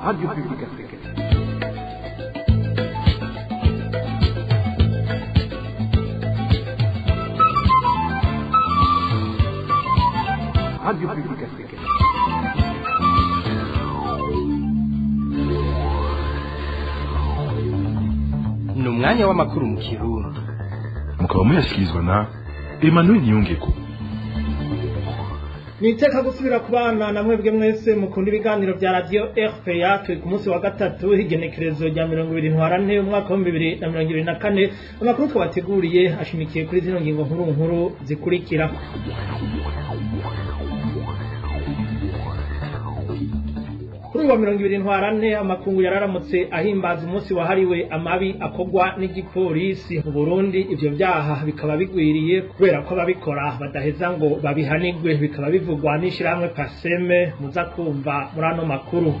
Radio Publique Africaine. Radio Publique Africaine. ni umwanya w'amakuru mu kirundi mukaba muyashyikirizwa na emmanuel niyongeko ni iteka gusubira ku bana na mwebwe mwese mukunda ibiganiro bya radiyo rpa turi ku munsi wa gatatu igenekerezo rya mirongo ibiri ntwarante umwaka w'ibihumbi bibiri na mirongo ibiri na kane amakuru twabateguriye ashimikiye kuri zino ngingo nkuru nkuru zikurikira kuri uwa mirongo ibiri ntwarante amakungu yararamutse ahimbaza umunsi wahariwe amabi akorwa n'igipolisi mu burundi ivyo vyaha bikaba bigwiriye kubera ko ababikora badaheza ngo babihanigwe bikaba bivugwa n'ishirahamwe paseme muza kumva muri ano makuru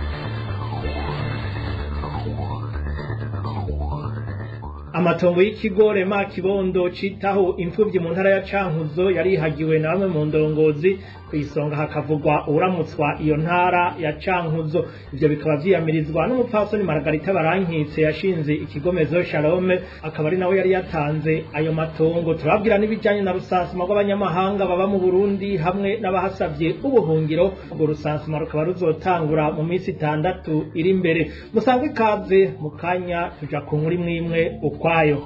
amatongo y'ikigo rema kibondo citaho imfuvyi mu ntara ya cankuzo yarihagiwe na bamwe mu ndongozi kw'isonga hakavugwa uwuramutswa iyo ntara ya cankuzo ivyo bikaba vyiyamirizwa n'umupfasoni maragarita barankitse yashinze ikigomezo shalome akaba ari nawe yari yatanze ayo matongo turababwira n'ibijanye na rusansuma rw'abanyamahanga baba mu burundi hamwe n'abahasavye ubuhungiro urwo rusansuma rukaba ruzotangura mu minsi itandatu iri imbere musangwe ikaze mu kanya tuja ku nkuru imwe imwe ukwayo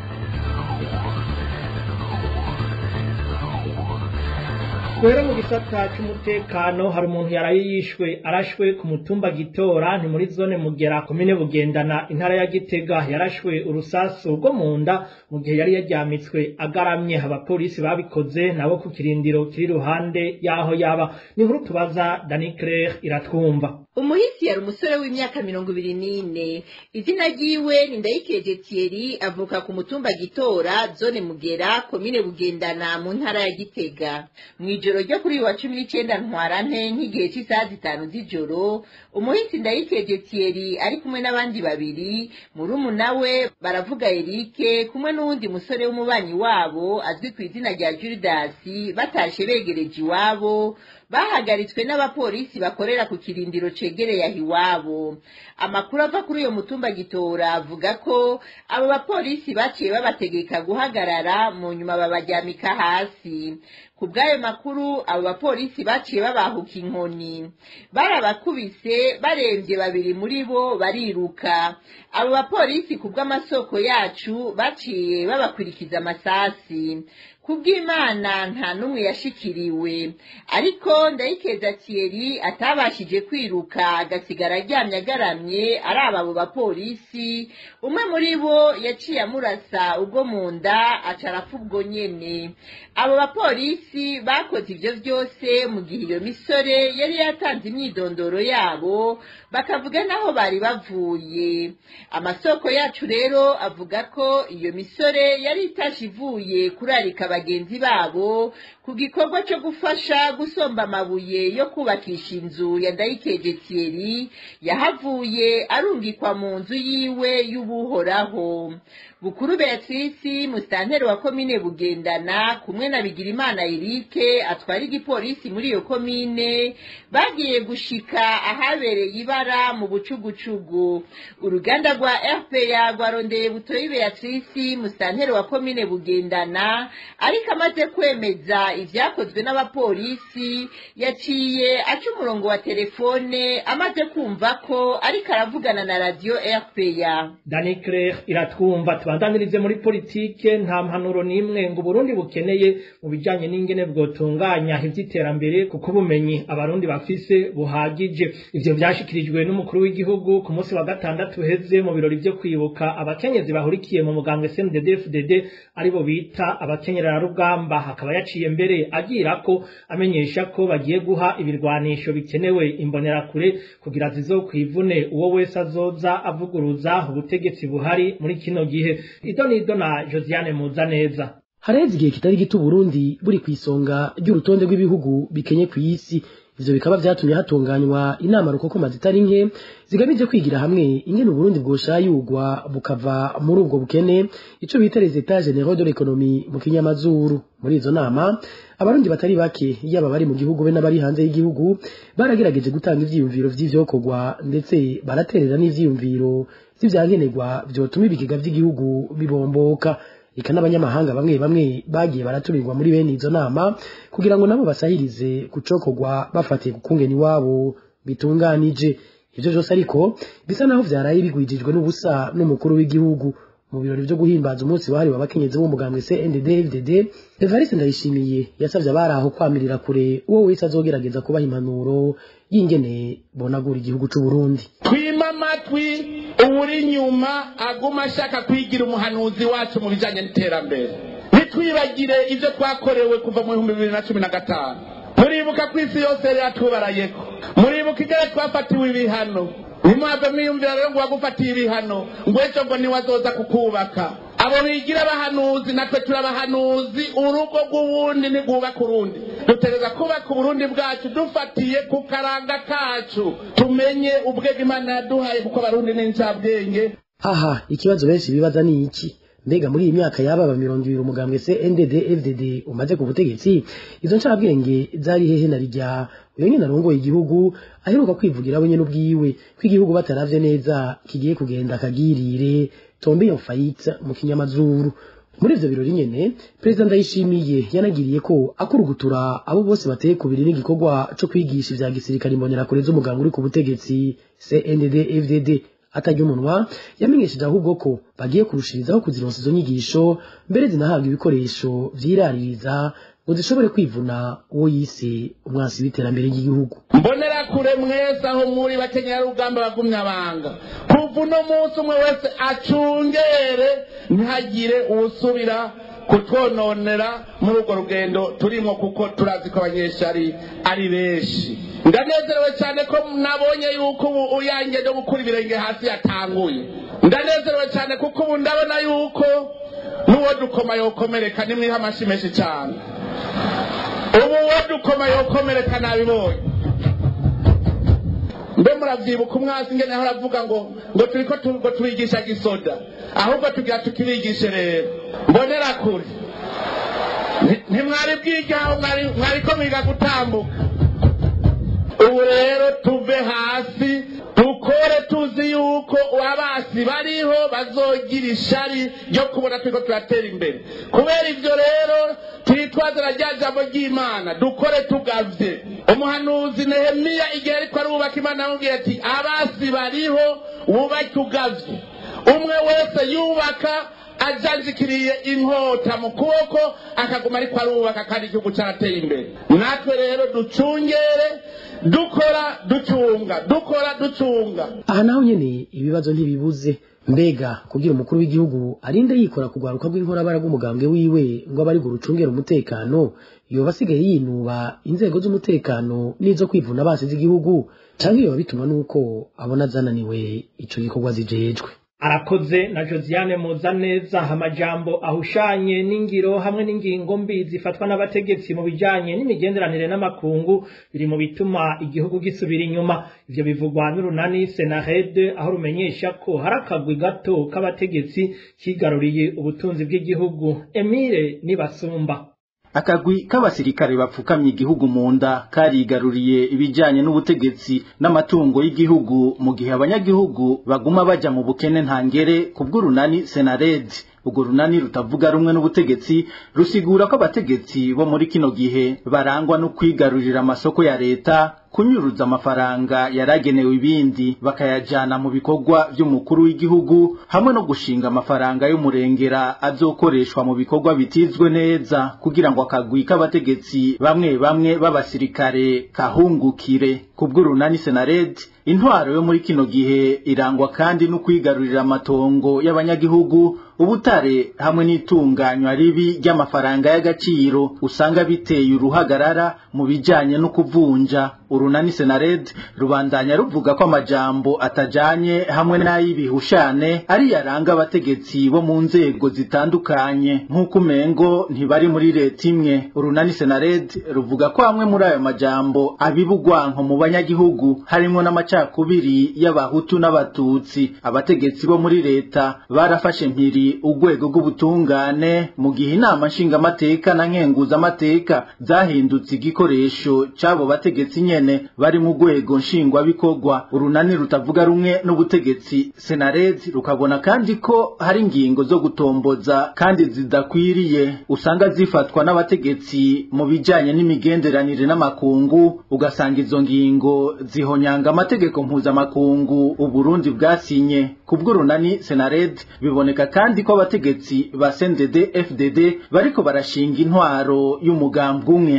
Kwera mu gisata c'umutekano hari umuntu yaraye yishwe arashwe ku mutumba gitora ni muri zone mugera komine bugendana intara ya gitega yarashwe urusasu rwo mu nda mu gihe yari yaryamitswe agaramye abapolisi babikoze nabo ku kirindiro kiri ruhande y'aho yaba ni inkuru tubaza dani claire iratwumva umuhisi yari umusore w'imyaka mirongo ibiri n'ine izina ryiwe ni ndayikeje thierry avuka ku mutumba gitora zone mugera komine bugendana mu ntara ya gitega mw'ijoro ryo kuri uyu wa cumi n'icenda ntwarante nk'igihe cy'isaha zitanu z'ijoro umuhisi ndayikeje thierry ari kumwe n'abandi babiri murumuna we baravuga erike kumwe n'uwundi musore w'umubanyi wabo azwi ku izina rya juridasi batashe begereje iwabo bahagaritswe n'abapolisi bakorera ku kirindiro cegereye aho iwabo amakuru ava kuri uyo mutumba gitora avuga ko abo bapolisi baciye babategeka guhagarara mu nyuma babaryamika hasi ku bw'ayo makuru abo bapolisi baciye babahuka inkoni barabakubise barembye babiri muri bo bariruka abo bapolisi ku bw'amasoko yacu baciye babakurikiza amasasi kubw'imana nta n'umwe yashikiriwe ariko ndayikeza thierry atabashije kwiruka agasigara aryamye agaramye araba abo bapolisi umwe muri bo yaciye amurasa ubwo mu nda aca arapfa ubwo nyene abo bapolisi bakoze ivyo vyose mu gihe iyo misore yari yatanze imyidondoro yabo bakavuga naho bari bavuye amasoko yacu rero avuga ko iyo misore yari itashe ivuye kurarika bagenzi babo ku gikorwa cyo gufasha gusomba amabuye yo kubakisha inzu ya ndayikeje thierry yahavuye arungikwa mu nzu yiwe y'ubuhoraho bukuru beatrice musitanteri wa komine bugendana kumwe na bigirimana erike atwara igipolisi muri iyo komine bagiye gushika ahabereye ibara mu bucugucugu uruganda rwa rpa rwarondeye butoyi beatrice musitanteri wa komine bugendana ariko amaze kwemeza ivyakozwe n'abapolisi yaciye aca umurongo wa telefone amaze kumva ko ariko aravugana na radiyo rpa dani claire iratwumva tubandanirize muri politike nta mpanuro n'imwe ngo uburundi bukeneye mu bijanye n'ingene bwotunganya ivy'iterambere kuko ubumenyi abarundi bafise buhagije ivyo vyashikirijwe n'umukuru w'igihugu ku munsi wa gatandatu uheze mu birori vyo kwibuka abakenyezi bahurikiye mu mugambwe CNDD-FDD aribo bita abakenyerarugamba hakaba yaciye mbere agira ko amenyesha ko bagiye guha ibirwanisho bikenewe imbonerakure kugira zizokwivune uwo wese azoza avuguruza ubutegetsi buhari muri kino gihe ido nido na Josiane Muzaneza hareze igihe kitari gito Burundi buri ku isonga ry'urutonde rw'ibihugu bikenye ku isi ivyo bikaba vyatumye hatunganywa inama rukokoma zitari nke zigamije kwigira hamwe ingene uburundi bwoshayurwa bukava muri ubwo bukene ico bita les etats généraux de l'économie mu kinyamazuru muri izo nama abarundi batari bake yaba bari mu gihugu be n'abari hanze y'igihugu baragerageje gutanga ivyiyumviro vy'ivyokorwa ndetse baraterera n'ivyiyumviro vy'ivyankenerwa vyotuma ibigega vy'igihugu bibomboka eka n'abanyamahanga bamwe bamwe bagiye baratumirwa muri bene izo nama kugira ngo nabo basahirize kucokorwa bafatiye ku kungeni wabo bitunganije ivyo vyose ariko bisa naho vyaraye bigwijijwe n'ubusa n'umukuru w'igihugu mu birori vyo guhimbaza umunsi wahariwe abakenyezi b'umugambwe CNDD-FDD Evariste Ndayishimiye yasavye abari aho kwamirira kure uwo wese azogerageza kubaha impanuro y'ingene bonagura igihugu c'u Burundi twima amatwi uwuri inyuma aguma ashaka kwigira umuhanuzi wacu mu bijyanye n'iterambere ntitwibagire ibyo twakorewe kuva mu bihumbi bibiri na cumi na gatanu muribuka ko isi yose yari yatubarayeko muribuka igare twafatiwe ibihano ntimwave mwiyumvira rero ngo wagufatiye ibihano ngo ejo ngo niwazoza kukubaka abo bigira abahanuzi natwe turi abahanuzi urugo rw'ubundi ntigwubaka urundi dutegereza kubaka uburundi bwacu dufatiye ku karanga kacu tumenye ubwenge imana yaduhaye kuko abarundi ni incabwenge aha ikibazo benshi bibaza ni iki mbega muri iyi myaka yababa mirongo ibiri umugambwe CNDD FDD umaze ku butegetsi izo ncabwenge zari hehe na rijya uyo nyine arongoye igihugu aheruka kwivugira we nyene ubwiwe ko igihugu bataravye neza kigiye kugenda akagirire tombe yo fayite mu kinyamazuru muri ivyo birori nyene perezida ndayishimiye yanagiriye ko akurugutura abo bose bateye kubiri n'igikorwa co kwigisha ivya gisirikare imbonerakure z'umuganga uri ku butegetsi CNDD FDD atarya umunwa yamenyesheje ahubwo ko bagiye kurushirizaho kuzironsa izo nyigisho mbere zinahabwa ibikoresho vyiraririza ngo zishobore kwivuna uwo yise umwansi w'iterambere ry'igihugu mbonera kure mwese aho muri bakenyera rugamba bagumya banga kuva uno munsi umwe wese acungere ntihagire uwusubira kutwononera muri urwo rugendo turimo kuko turazi ko abanyeshari ari benshi ndanezerewe cyane ko nabonye yuko ubu uyange no gukura ibirenge hasi yatanguye ndanezerewe cyane kuko ubu ndabona yuko n'uwo dukoma yokomereka nimwiha amashyi menshi cyane ubu uwo dukoma yokomereka nabibonye mbe muravyibuka umwasi ngene aho aravuga ngo ngo turiko ngo tubigisha gisoda ahubwo tugira tukibigishe rero mbonera kure ntimwari bwigaho mwariko mwiga gutambuka ubu rero tuve hasi dukore tuzi yuko abasi bariho bazogira ishari ryo kubona turiko turatera imbere kubera ivyo rero twitwaze na rya jambo ry'imana dukore tugavye umuhanuzi nehemiya igihe ariko arubaka imana yamubwiye ati abasi bariho wubake ugavye umwe wese yubaka ajanjikiriye inkota mu kuboko akaguma ariko arubaka kandi igihugu cyarateye imbere natwe rero ducungere dukora ducunga dukora ducunga aha naho nyene ibibazo ntibibuze mbega kugira umukuru w'igihugu arinde yikora kugwaruka rw'inkorabara rw'umugambwe wiwe ngo abe ari gurucungera umutekano yoba asigaye yinuba inzego z'umutekano n'izo kwivuna basi z'igihugu canke yoba bituma n'uko abona zananiwe ico gikorwa zijejwe arakoze na josiane muzaneza amajambo ahushanye n'ingiro hamwe n'ingingo mbi zifatwa n'abategetsi mu bijanye n'imigenderanire n'amakungu biri mu bituma igihugu gisubira inyuma ivyo bivugwa n'urunani senarede aho rumenyesha ko hari akagwi gato k'abategetsi kigaruriye ubutunzi bw'igihugu emile nibasumba akagwi k'abasirikare bapfukamye igihugu mu nda karigaruriye ibijyanye n'ubutegetsi n'amatungo y'igihugu mu gihe abanyagihugu baguma bajya mu bukene ntangere ku bw'urunani senaredi urwo runani rutavuga rumwe n'ubutegetsi rusigura ko abategetsi bo muri kino gihe barangwa no kwigarurira amasoko ya leta kunyuruza amafaranga yaragenewe ibindi bakayajana mu bikorwa by'umukuru w'igihugu hamwe no gushinga amafaranga y'umurengera azokoreshwa mu bikorwa bitizwe neza kugira ngo akagwi k'abategetsi bamwe bamwe b'abasirikare kahungukire kubw'urunani senaredi intwaro yo muri kino gihe irangwa kandi no kwigarurira amatongo y'abanyagihugu ubutare hamwe n'itunganywa ribi ry'amafaranga y'agaciro usanga biteye uruhagarara mu bijanye no kuvunja urunani senared rubandanya ruvuga ko amajambo atajanye hamwe n'ay'ibihushane ari yaranga abategetsi bo mu nzego zitandukanye nk'uko umengo ntibari muri leta imwe urunani senared ruvuga ko hamwe muri ayo majambo abibugwanko mu banyagihugu harimwo n'amacakubiri y'abahutu n'abatutsi abategetsi bo muri leta barafashe mpiri urwego rw'ubutungane mu gihe inama nshingamateka na nkenguzamateka zahindutse igikoresho c'abo bategetsi nyene bari mu rwego nshingwabikorwa urunani rutavuga rumwe n'ubutegetsi senarezi rukabona kandi ko hari ingingo zo gutomboza kandi zidakwiriye usanga zifatwa n'abategetsi mu bijanye n'imigenderanire n'amakungu ugasanga izo ngingo zihonyanga amategeko mpuzamakungu uburundi bwasinye kubw'urunani senared biboneka kandi ko abategetsi ba CNDD FDD bariko barashinga intwaro y'umugambwe umwe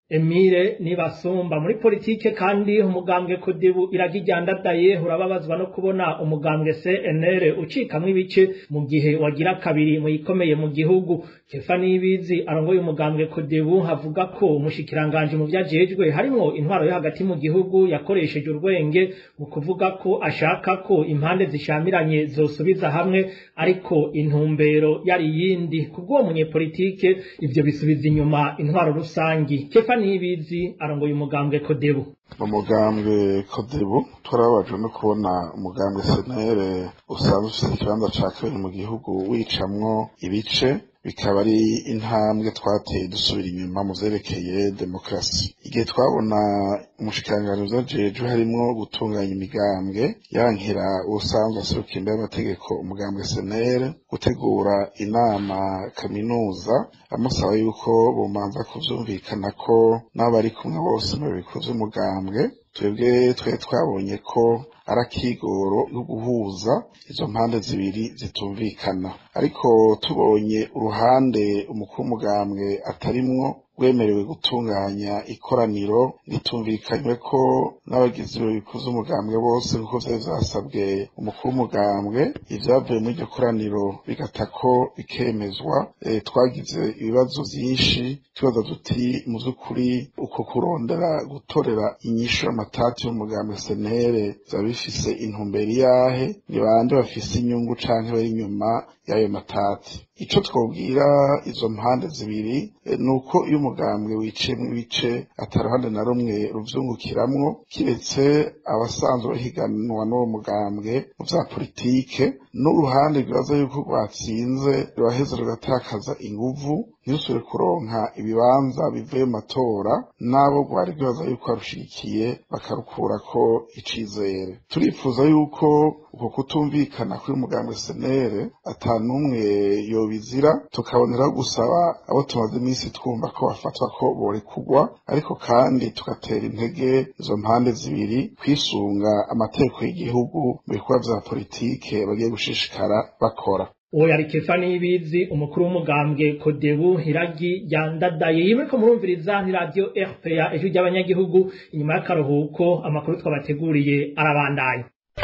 Emile nibasumba muri politike kandi umugambwe kudibu iragijyandadaye urababazwa no kubona umugambwe CNL ucikamwe ibice mu gihe wagira kabiri mu ikomeye mu gihugu Kefa Nibizi arongoye umugambwe kudibu havuga ko umushikiranganje mu vyajejwe harimo intwaro yo hagati mu gihugu yakoresheje urwenge mu kuvuga ko ashaka ko impande zishamiranye zosubiza hamwe ariko intumbero yari yindi kubwo munyepolitike ivyo bisubiza inyuma intwaro rusangi Kefa Nibizi arongoye umugambwe Kodebu mu mugambwe Kodebu turababajwe no kubona umugambwe senere usanzwe ufite ikibanza ca kabiri mu gihugu wicamwo ibice bikaba ari intambwe twateye dusubira inyuma mu vyerekeye demokarasi igihe twabona umushikiranganji vyajejwe harimwo gutunganya imigambwe yankira ubusanzwe aseruka imbere y'amategeko umugambwe senere gutegura inama kaminuza amusaba yuko bomanza kuvyumvikana ko n'abari kumwe bose mu biko vy'umugambwe twebwe twe twabonye ko ari akigoro yo guhuza izo mpande zibiri zitumvikana ariko tubonye uruhande umukuru w'umugambwe atarimwo rwemerewe gutunganya ikoraniro ritumvikanywe ko n'abagizi bikuza umugambwe bose kuko vyari vyasabwe umukuru w'umugambwe ivyavuye muri iryo koraniro bigata ko bikemezwa e, twagize ibibazo vyinshi tubaza tuti mu vy'ukuri uko kurondera gutorera inyishu y'amatati y'umugambwe senere vyaba bifise intumbero iyahe ni bande bafise inyungu canke bari inyuma y'ayo matati ico twobwira izo mpande zibiri e, nuko iyo umugambwe wiciyemwo ibice ataruhande na rumwe ruvyungukiramwo kiretse abasanzwe bahiganwa n'uwo mugambwe mu vya politike n'uruhande rwibaza yuko rwatsinze ruraheza rugatakaza inguvu ntirusubire kuronka ibibanza bivuye mu matora n'abo rwari rwibaza yuko barushigikiye bakarukurako icizere turifuza yuko uko kutumvikana kuri mugambwe senere ata n'umwe yobizira tukaboneraho gusaba abo tumaze iminsi twumva ko bafatwa ko borekugwa ariko kandi tugatera intege izo mpande zibiri kwisunga amategeko y'igihugu mu bikorwa vya politike bagiye gushishikara bakora uwo yari kefa nibizi umukuru w'umugambwe kodebu iragi ryandadaye yiwe ko murumviriza ni radio rpa ijwi ry'abanyagihugu inyuma y'akaruhuko amakuru twabateguriye arabandanya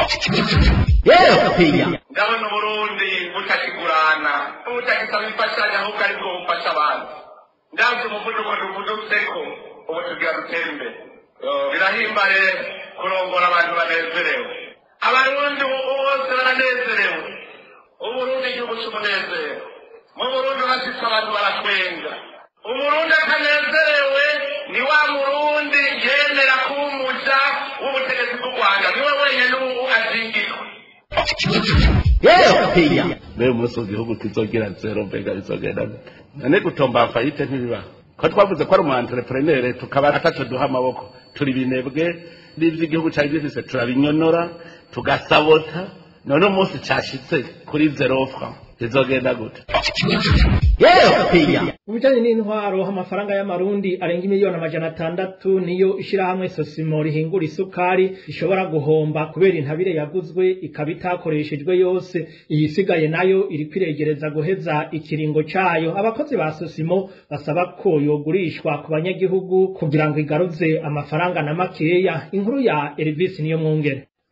ndabona uburundi butakigurana butakisaba imfashanyo ahubwo aribwo bufasha abantu ndabye umuvuduko duvudutseko ubu tugira dutere imbere birahimbare kurongora abantu banezerewe abarundi bose baranezerewe uburundi igihugu cy'umunezero mu burundi bafise abantu baratwenga umurundi atanezerewe ni wa murundi yemera kumuja w'ubutegetsi bw'u rwanda niwe wenyine ubu azingirwa mbere umunsi igihugu kizogira zero mbega bizogenda none gutomba fayite ntibibaho ko twavuze ko ari umu entrepreneur tukaba ataco duha amaboko turi binebwe n'ivy'igihugu cari gifise turabinyonora tugasabota none umunsi cashitse kuri zero franc bizogenda gute mu bijanye n'intwaro amafaranga y'amarundi arenga imiliyoni amajana atandatu niyo ishirahamwe sosimo rihingura isukari rishobora guhomba kubera intabire yaguzwe ikaba itakoreshejwe yose iyisigaye nayo iri kwiregereza guheza ikiringo cayo abakozi ba sosimo basaba ko yogurishwa ku banyagihugu kugira ngo igaruze amafaranga na makeya inkuru ya Elvis niyo mwungere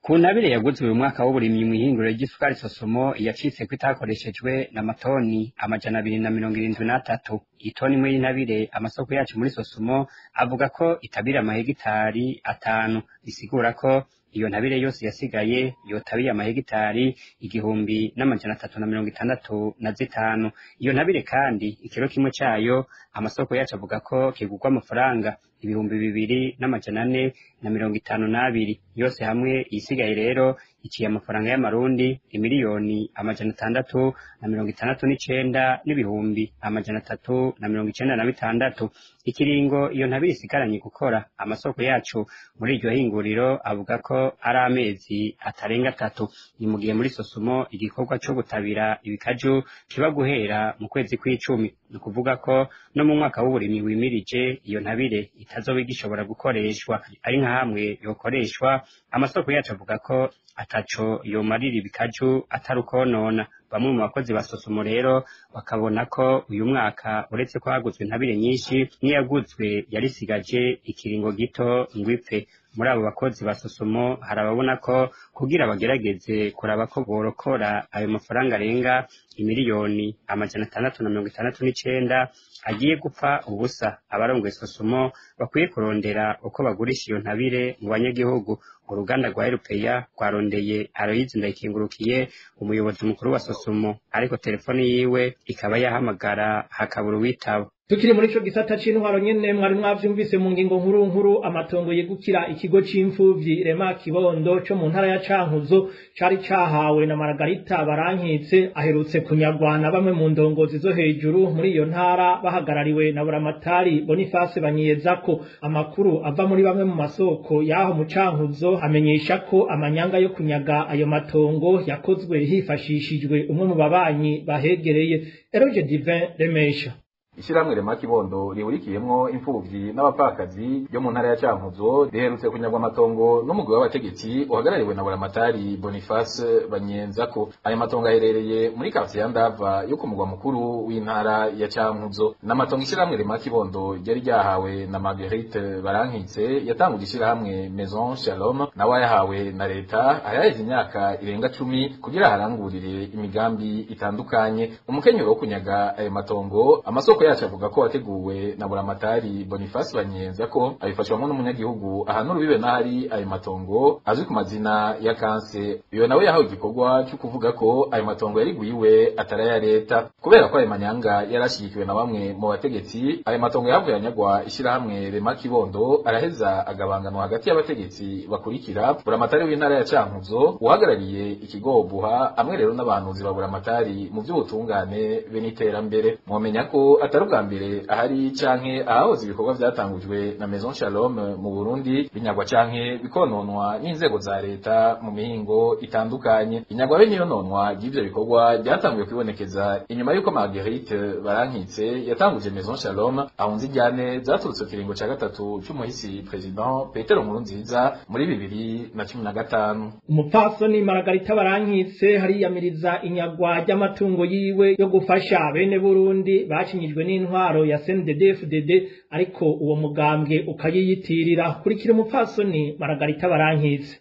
ku ntabire yaguzwe uyu mwaka w'uburimyi mu ihinguriro ry'isukari sosomo yacitse ko itakoreshejwe na matoni amajana abiri na mirongo irindwi n'atatu itoni imwe y'intabire amasoko yacu muri sosomo avuga ko itabira amahegitari atanu bisigura ko iyo ntabire yose yasigaye yotabiye amahegitari igihumbi n'amajana atatu na mirongo itandatu na zitanu iyo ntabire kandi ikiro kimwe cayo amasoko yacu avuga ko kigurwa amafaranga ibihumbi bibiri n'amajana ane na mirongo itanu n'abiri yose hamwe isigaye rero iciye amafaranga y'amarundi imiliyoni amajana atandatu na mirongo itandatu n'icenda n'ibihumbi amajana atatu na mirongo icenda na bitandatu ikiringo iyo ntabire isigaranye gukora amasoko yacu muri iryo hinguriro avuga ko ari amezi atarenga atatu ni mu gihe muri sosumo igikorwa co gutabira ibikaju kiba guhera mu kwezi kw'icumi ni ukuvuga ko no mu mwaka w'uburimyi wimirije iyo ntabire itazoba igishobora gukoreshwa ari nka hamwe yokoreshwa amasoko yacu avuga ko ataco yomarira ibikaju atari ukonona bamwe mu bakozi ba sosumo rero bakabona ko uyu mwaka uretse ko haguzwe intabire nyinshi n'iyaguzwe yarisigaje ikiringo gito ngo ipfe muri abo bakozi ba sosomo hari ababona ko kugira bagerageze kuraba ko borokora ayo mafaranga arenga imiliyoni amajana atandatu na mirongo itandatu n'icenda agiye gupfa ubusa abarongoye sosomo bakwiye kurondera uko bagurisha iyo ntabire mu banyagihugu uruganda rwa erupeya rwarondeye aroyizi ndayikingurukiye umuyobozi mukuru wa sosomo ariko telefoni yiwe ikaba yahamagara hakabura uwitaba tukiri muri ico gisata c'intwaro nyene mwari mwavyumvise mu ngingo nkuru nkuru amatongo yegukira ikigo c'imfuvyi rema kibondo co mu ntara ya cankuzo cari cahawe na maragarita barankitse aherutse kunyagwa na bamwe mu ndongozi zo hejuru muri iyo ntara bahagarariwe na buramatari boniface banyiyezako amakuru ava muri bamwe mu masoko y'aho mu cankuzo amenyesha ko amanyanga yo kunyaga ayo matongo yakozwe hifashishijwe umwe mu babanyi bahegereye eroge divin remesha ishyirahamwe rema kibondo rihurikiyemwo imfuvyi n'abapfakazi yo mu ntara ya cankuzo riherutse kunyagwa amatongo n'umugwi w'abategetsi uhagarariwe na buramatari boniface banyenzako ayo matongo aherereye muri kafsi ya ndava yo ku mugwa mukuru w'intara ya cankuzo n'amatongo ishyirahamwe rema kibondo ryari ryahawe na marguerite barankitse yatanguje ishyirahamwe maison shalom nawe yahawe na leta ayaheze imyaka irenga cumi kugira harangurire imigambi itandukanye umukenyero wo kunyaga ayo matongo amasoko yacu avuga ko wateguwe na buramatari boniface banyenza ko abifashwamo n'umunyagihugu ahantu rubibe n'ahari ayo matongo azwi ku mazina ya kanse uyo nawe yahawe igikorwa cyo kuvuga ko ayo matongo yariguyiwe atari aya leta kubera ko ayo manyanga yarashyigikiwe na bamwe mu bategetsi ayo matongo yahavuye anyagwa ishyirahamwe rema kibondo araheza agabanganwa hagati y'abategetsi bakurikira buramatari w'intara ya cankuzo uhagarariye ikigo buha amwe rero n'abahanuzi ba buramatari mu by'ubutungane be n'iterambere mwomenya ko atari ubwa mbere ahari canke ahahoze ibikorwa vyatangujwe na Maison Shalom mu Burundi binyagwa canke bikononwa n'inzego za leta mu mihingo itandukanye inyagwa be niyo nonwa ry'ivyo bikorwa ryatanguye kwibonekeza inyuma y'uko Marguerite Barankitse yatanguje Maison Shalom ahunze ijyane zaturutse kiringo ca gatatu c'umuhisi President Petero Nkurunziza muri bibiri na cumi na gatanu umupfasoni Margarita Barankitse hariyamiriza inyagwa ry'amatungo yiwe yo gufasha bene Burundi bacinyijwe n'intwaro ya CNDD-FDD ariko uwo mugambwe ukayiyitirira kurikira umupfasoni Margarita Barankitse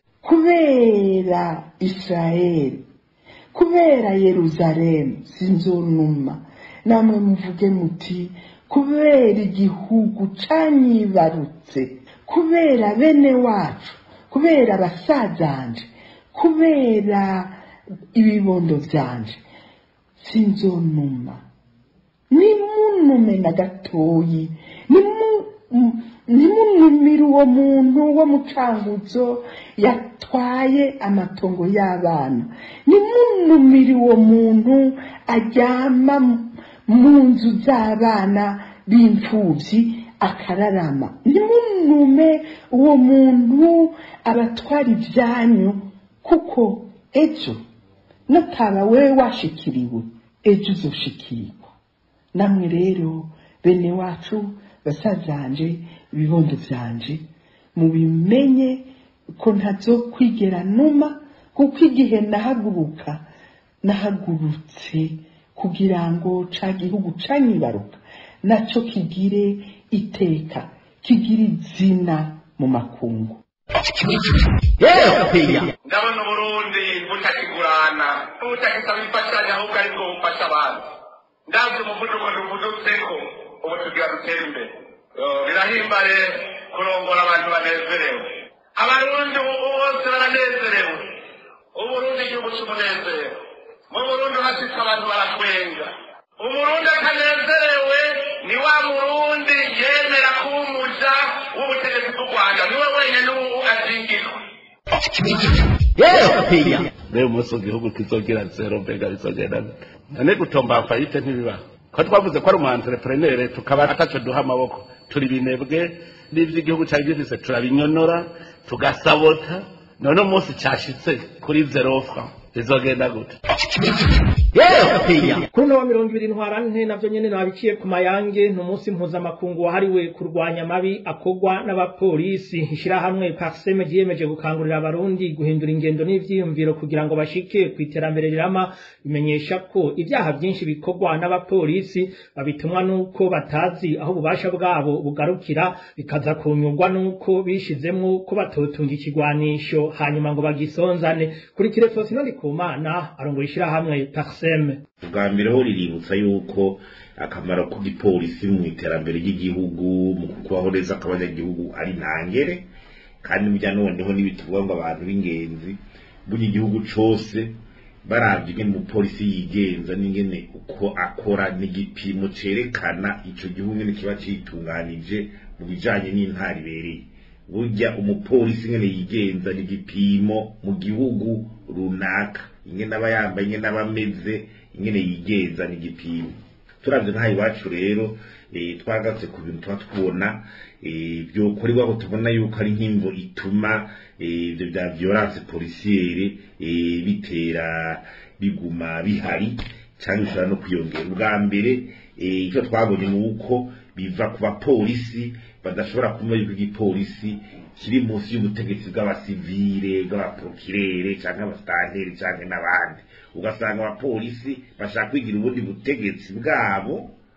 kubera Israeli kubera Yerusalemu sinzonuma namwe muvuge muti kubera igihugu canyibarutse kubera bene wacu kubera basazanje kubera ibibondo vyanje sinzonuma nimunume na gatoyi nimunumire uwo muntu wo mu canguzo yatwaye amatongo y'abana nimunumire uwo muntu aryama mu nzu z'abana b'imfubyi akararama nimunume uwo muntu abatwara ibyanyu kuko ejo nataba wewe washikiriwe ejo uzoshikirwa namwe rero bene wacu basazanje ibibondo vyanje mubimenye ko ntazo kwigera numa kuko igihe nahaguruka nahagurutse kugira ngo ca gihugu canyibaruka naco kigire iteka kigire izina mu makungu ndabona uburundi butakigurana butakisaba imfashanyo ahubwo ari bwo bufasha abantu ndabyo umuvuduko ntuvudutseko ubu tugira dutere imbere birahimbare kurongora abantu banezerewe abarundi ubu bose baranezerewe uburundi igihugu cy'umunezero mu burundi hashitse abantu baratwenga umurundi atanezerewe ni wa murundi yemera kuba umuja w'ubutegetsi bw'u rwanda niwe wenyine ubu azingirwa rero umunsi igihugu kizogira zero mbega bizogenda none gutomba fayite ntibibaho ko twavuze ko ari umu entrepreneur tukaba ataco duha amaboko turi binebwe n'ivyo igihugu cari gifise turabinyonora tugasabota none umunsi cashitse kuri zero franc bizogenda gute kuri uno wa mirongo ibiri ntwarante navyo nyene nabiciye ku mayange ni umunsi mpuzamakungu wahariwe kurwanya amabi akorwa n'abapolisi ishirahamwe parseme ryiyemeje gukangurira abarundi guhindura ingendo n'ivyiyumviro kugira ngo bashike ku iterambere rirama bimenyesha ko ivyaha vyinshi bikorwa n'abapolisi babitumwa n'uko batazi aho ububasha bwabo bugarukira bikaza kunyurwa n'uko bishizemwo ko batotunga ikigwanisho hanyuma ngo bagisonzane kuri kirefosi no ndikumana arongoye ishirahamwe parseme ubwa mbere ho riributsa yuko akamaro k'igipolisi mu iterambere ry'igihugu mu kubaho neza kw'abanyagihugu ari ntangere kandi burya noneho n'ibituvuga ngo abantu b'ingenzi burya igihugu cose baravye ingene umupolisi yigenza n'ingene uko akora n'igipimo cerekana ico gihugu ngene kiba citunganije mu bijanye n'intara ibereye burya umupolisi ingene yigenza n'igipimo mu gihugu runaka ingene aba yambaye ingene aba ameze ingene yigenza n'igipimo turavye nk'aha iwacu rero twagatse ku bintu tuba tubona vyokorerwa ko tubona yuko ari nk'imvo ituma ivyo vya violence policiere bitera biguma bihari canke bishobora no kwiyongera ubwa mbere icyo twabonye ni uko biva ku bapolisi badashobora kumva yuko igipolisi kiri munsi y'ubutegetsi bw'abasivile bw'abaprokirere canke abasitanteri canke n'abandi ugasanga abapolisi bashaka kwigira ubundi butegetsi bwabo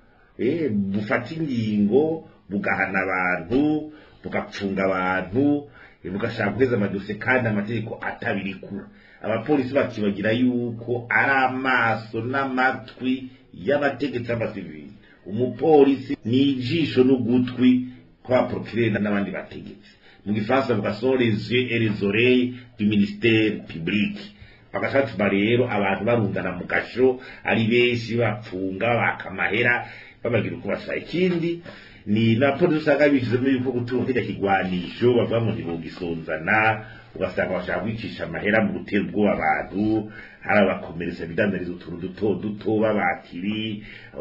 bufata ingingo bugahana abantu bugapfunga abantu bugashaka guheza amadosiye kandi amategeko atabirikura abapolisi bakibagira yuko ari amaso n'amatwi y'abategetsi b'abasivili umupolisi ni ijisho n'ugutwi kw'abaprokirere n'abandi bategetsi mu gifaransa bavuga sont les yeux et les oreilles du ministère public bagaca batuma rero abantu barundana mu gasho ari benshi bapfunga baka amahera babagira uko bashaka ikindi ni napolisi usanga bishizemo yuko gutunga kirya kigwanisho bavuga ngo ntibogisonzana ugasanga bashaka kwicisha amahera mu gutera ubwoba abantu hari abakomereza bidandariza utuntu duto duto b'abakiri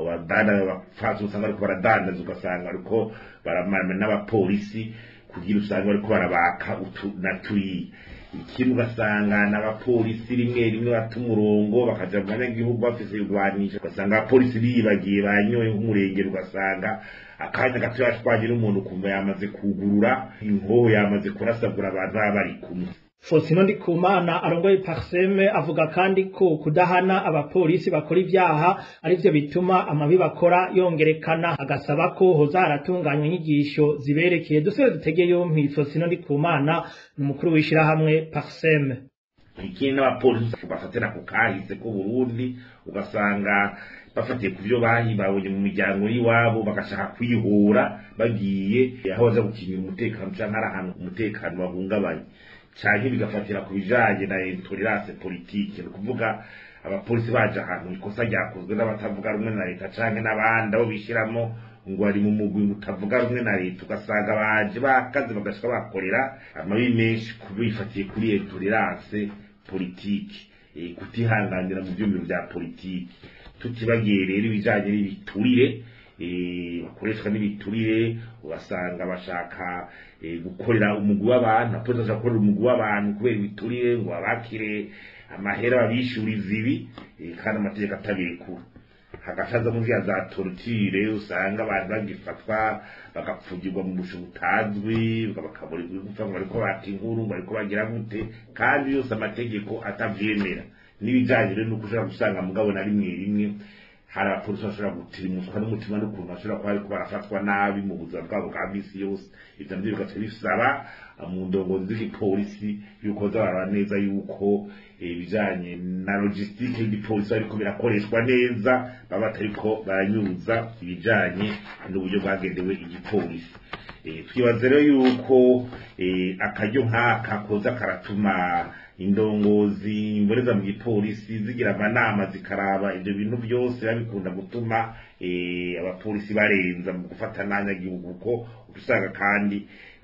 abapfasi usanga bariko baradandaza ugasanga bariko baramana n'abapolisi kugira usanga bariko barabaka utu na turiya ikindi ugasanga n'abapolisi rimwe rimwe bata umurongo bakaja mu banyagihugu bafise ibigwanisho ugasanga abapolisi biyibagiye banyoye nk'umurengero ugasanga akanya gato yashwanye n'umuntu ukumva yamaze kugurura inkoho yamaze kurasagura abantu baba bari kumwe Fosino Ndikumana arongoye Parseme avuga kandi ko kudahana abapolisi bakora ivyaha arivyo bituma amabi bakora yongerekana agasaba ko hoza haratunganywa inyigisho ziberekeye dusore dutege yompi Fosino Ndikumana ni umukuru w'ishirahamwe Parseme ikindi n'abapolisi bafatira ku kahise ko Burundi ugasanga bafatiye ku byo babonye mu miryango y'iwabo bagashaka kwihura bagiye aho baza gukingira umutekano cyangwa ari ahantu umutekano bahungabanye canke bigafatira ku bijanye na intolerance politique ni ukuvuga abapolisi baje ahantu ikosa ryakozwe n'abatavuga rumwe na leta canke n'abandi abo bishyiramo ngo bari mu mugwi utavuga rumwe na leta ugasanga baje bakaze bagashika bakorera amabi menshi bifatiye kuri intolerance politique kutihanganira mu vyumviro vya politike tutibagiye rero ibijanye n'ibiturire bakoreshwa n'ibiturire ugasanga bashaka gukorera umugwi w'abantu apolisi bashaka gukorera umugwi w'abantu kubera ibiturire ngo babakire amahera babishuriza ibi kandi amategeko atabirekura hagacaza mu vya za torture usanga abantu bagifatwa bagapfugirwa mu busho butazwi bakaburirwa gupfa ngo bariko bata inkuru ngo bariko bagira gute kandi yose amategeko atavyemera n'ibijanye rero nuko ushobora gusanga mugabo na rimwe rimwe hari abapolisi bashobora gutirimuswa n'umutima n'ukuntu bashobora kuba bariko barafatwa nabi mu buzima bwabo bwa misi yose ivyo navyo bigaca bisaba mu ndongozi z'igipolisi yuko zaraba neza yuko ibijanye na logistique y'igipolisi bariko birakoreshwa neza baba batariko baranyuza ibijanye n'uburyo bwagendewe igipolisi twibaza rero yuko akaryo nk'aka koza karatuma indongozi imboreza mu gipolisi zigira amanama zikaraba ibyo bintu byose babikunda gutuma abapolisi barenza mu gufata n'abanyagihugu kuko usanga kandi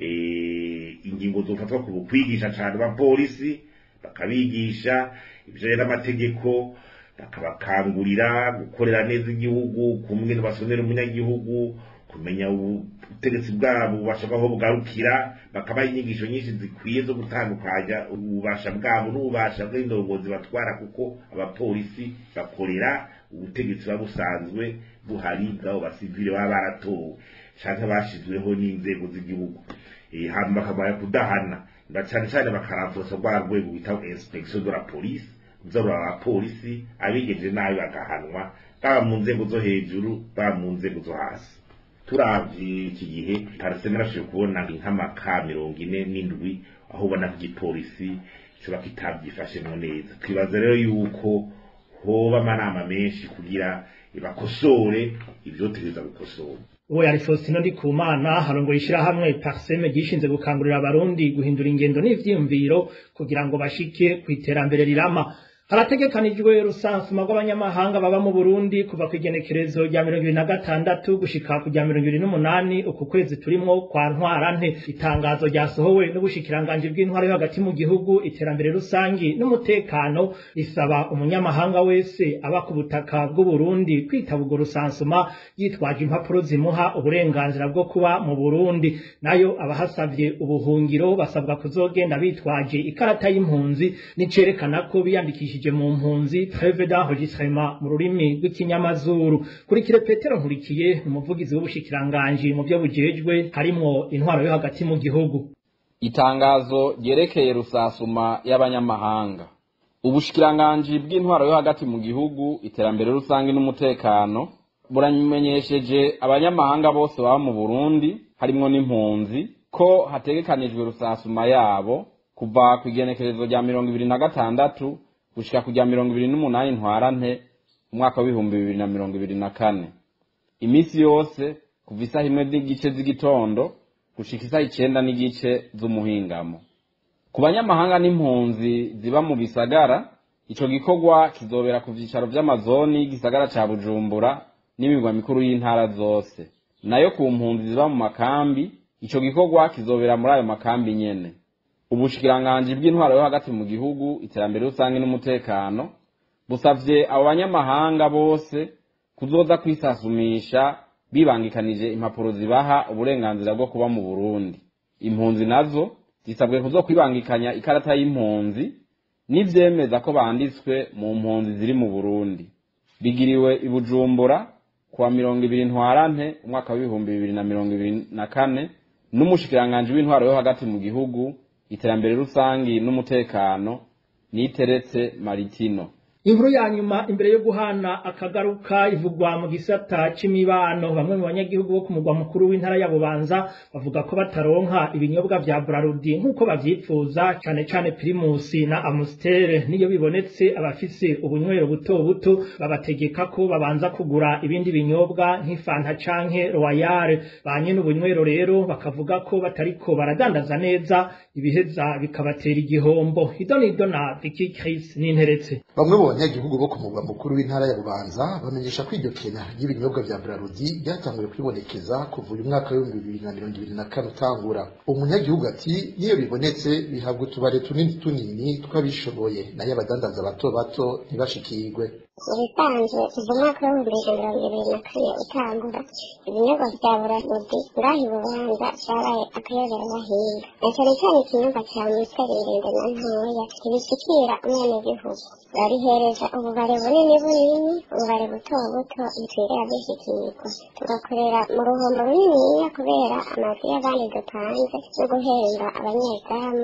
ingingo zofatwa ku kwigisha cyane abapolisi bakabigisha ibijanye n'amategeko bakabakangurira gukorera neza igihugu kumwe basonera umunyagihugu kumenya ubutegetsi bwabo ububasha bwabo bugarukira bakabaha inyigisho nyinshi zikwiye zo gutandukanya ububasha bwabo n'ububasha bw'indongozi batwara kuko abapolisi bakorera ubutegetsi buba busanzwe buhari bw'abo basivile baba baratowe canke bashizweho n'inzego z'igihugu hama bakamara kudahana na cane cane bakaramvuza rwa rwego bita inspection de la police nzarura abapolisi abigenje nabi bagahanwa baba mu nzego zo hejuru baba mu nzego zo hasi turavye iki gihe pariseme narashoboye kubona nk'amaka mirongo ine n'indwi aho ubona ko igipolisi coba kitavyifashemwo neza twibaza rero yuko hoba amanama menshi kugira bakosore ivyotegereza gukosora uwo yari Faustino Ndikumana harongoye ishirahamwe Parseme gishinze gukangurira abarundi guhindura ingendo n'ivyiyumviro kugira ngo bashike ku iterambere rirama harategekanijwe rusansuma rw'abanyamahanga baba mu Burundi kuva ku igenekerezo rya mirongo ibiri na gatandatu gushika ku rya mirongo ibiri n'umunani uku kwezi turimwo kwa ntwarante itangazo ryasohowe n'ubushikiranganji bw'intwaro yo hagati mu gihugu iterambere rusangi n'umutekano risaba umunyamahanga wese aba ku butaka bw'u Burundi kwitaba urwo rusansuma yitwaje impapuro zimuha uburenganzira bwo kuba mu Burundi nayo abahasavye ubuhungiro basabwa kuzogenda bitwaje ikarata y'impunzi nicerekana ko biyandikishije mu mpunzi treve d'enregistrement mu rurimi rw'ikinyamazuru kurikire Petero Nkurikiye umuvugizi w'ubushikiranganji mu byo bujejwe harimwo intwaro yo hagati mu gihugu itangazo ryerekeye rusasuma y'abanyamahanga ubushikiranganji bw'intwaro yo hagati mu gihugu iterambere rusange n'umutekano buramenyesheje abanyamahanga bose baba mu Burundi harimwo n'impunzi ko hategekanijwe rusasuma yabo kuva ku igenekerezo rya mirongo ibiri na gatandatu gushika kujya mirongo ibiri n'umunani ntwarante umwaka w'ibihumbi bibiri na mirongo ibiri na kane iminsi yose kuva isaha imwe n'igice z'igitondo gushika isaha icenda n'igice z'umuhingamo ku banyamahanga n'impunzi ziba mu bisagara ico gikorwa kizobera ku vyicaro vy'amazoni y'igisagara ca bujumbura n'imirwa mikuru y'intara zose nayo ku mpunzi ziba mu makambi ico gikorwa kizobera muri ayo makambi nyene ubushikiranganji bw'intwaro yo hagati mu gihugu iterambere rusange n'umutekano busavye abo banyamahanga bose kuzoza kwisasumisha bibangikanije impapuro zibaha uburenganzira bwo kuba mu Burundi impunzi nazo zisabwe kuzo kwibangikanya ikarata y'impunzi n'ivyemeza ko banditswe mu mpunzi ziri mu Burundi bigiriwe i Bujumbura kuwa mirongo ibiri ntwarante umwaka w'ibihumbi bibiri na mirongo ibiri na kane n'umushikiranganji w'intwaro yo hagati mu gihugu iterambere rusangi n'umutekano niteretse maritino inkuru ya nyuma imbere yo guhana akagaruka ivugwa mu gisata c'imibano bamwe mu banyagihugu bo ku mugwa mukuru w'intara ya Bubanza bavuga ko bataronka ibinyobwa vya Brarudi nk'uko bavyifuza cane cane Primus na Amstel niyo bibonetse abafise ubunywero buto buto babategeka ko babanza kugura ibindi binyobwa nk'ifanta canke Royal banye n'ubunywero rero bakavuga ko batariko baradandaza neza ibiheza bikabatera igihombo idonido na Vicky Chris n'interetse bamwe mu banyagihugu bo ku mugwa mukuru w'intara ya bubanza bamenyesha ko iryo kenya ry'ibinyobwa vya brarudi ryatanguye kwibonekeza kuva uyu mwaka w'ibihumbi bibiri na mirongo ibiri na kane utangura umunyagihugu ati niyo bibonetse bihabwa utubare tunini tunini tw'abishoboye nayo abadandaza bato bato ntibashikirwe ibisanzwe kuva umwaka w'ibihumbi bibiri na mirongo ibiri na kane utangura ibinyobwa vya burarudi ngaha i bubanza vyabaye akayobera bahinga na cane cane ikinyobwa ca musiteri ndende na ntoya ntibishikira umwenegihugu barihereza ububare bunini bunini ububare buto buto bitwirira bishikirwa tugakorera mu ruhombo runiniya kubera amazu y'abandi dupanze no guhemba abanyezamu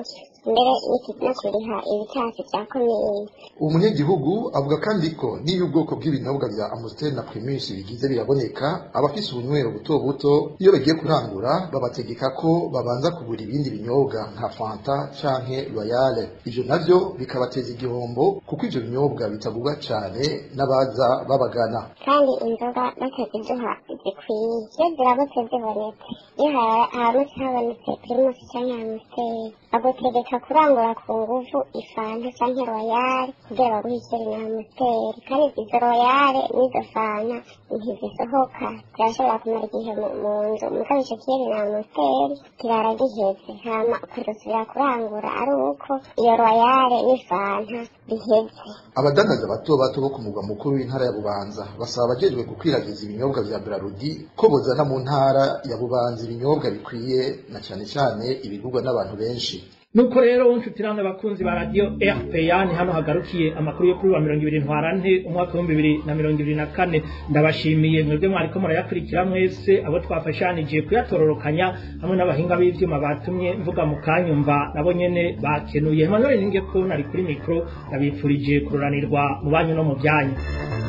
mbere no kuriha ibitasi bya komine uwo munyagihugu avuga kandi ko n'iyo ubwoko bw'ibinyobwa bya amusiteri na primus bigize biraboneka abafise ubunywero buto buto iyo bagiye kurangura babategeka ko babanza kugura ibindi binyobwa nka fanta canke royale ivyo navyo bikabateza igihombo kuko ivyo binyobwa bitagurwa cane n'abaza babagana kandi inzoga bataziduha zikwiye iyo ziramutse zibonetse iyo ha- haramutse habonetse primus canke amusiteri bagutegeka kurangura ku nguvu ifanta canke royale kugira baguhe ikeri na amusiteri kandi izo royale n'izo fanta ntizisohoka zirashobora kumara igihe mu mu nzu mugabo ico keri na amusiteri kirara giheze hama ukazosubira kurangura ari uko iyo royale n'ifanta biheze abadandaza bato bato bo ku mugwa mukuru w'intara ya bubanza basaba abajejwe gukwiragiza ibinyobwa vya brarudi ko bozana mu ntara ya bubanza ibinyobwa bikwiye na cane cane ibigurwa n'abantu benshi nuko rero nshuti namwe bakunzi ba radiyo rpa ni hano hagarukiye amakuru yo kuri wa mirongo ibiri ntwarante umwaka w'ibihumbi bibiri na mirongo ibiri na kane ndabashimiye mwebwe mwariko murayakurikira mwese abo twafashanije kuyatororokanya hamwe n'abahinga b'ivyuma batumye mvuga mu kanyumva nabo nyene bakenuye emmanuel ninge ko nari kuri mikoro ndabipfurije kururanirwa mu banyu no mu byanyu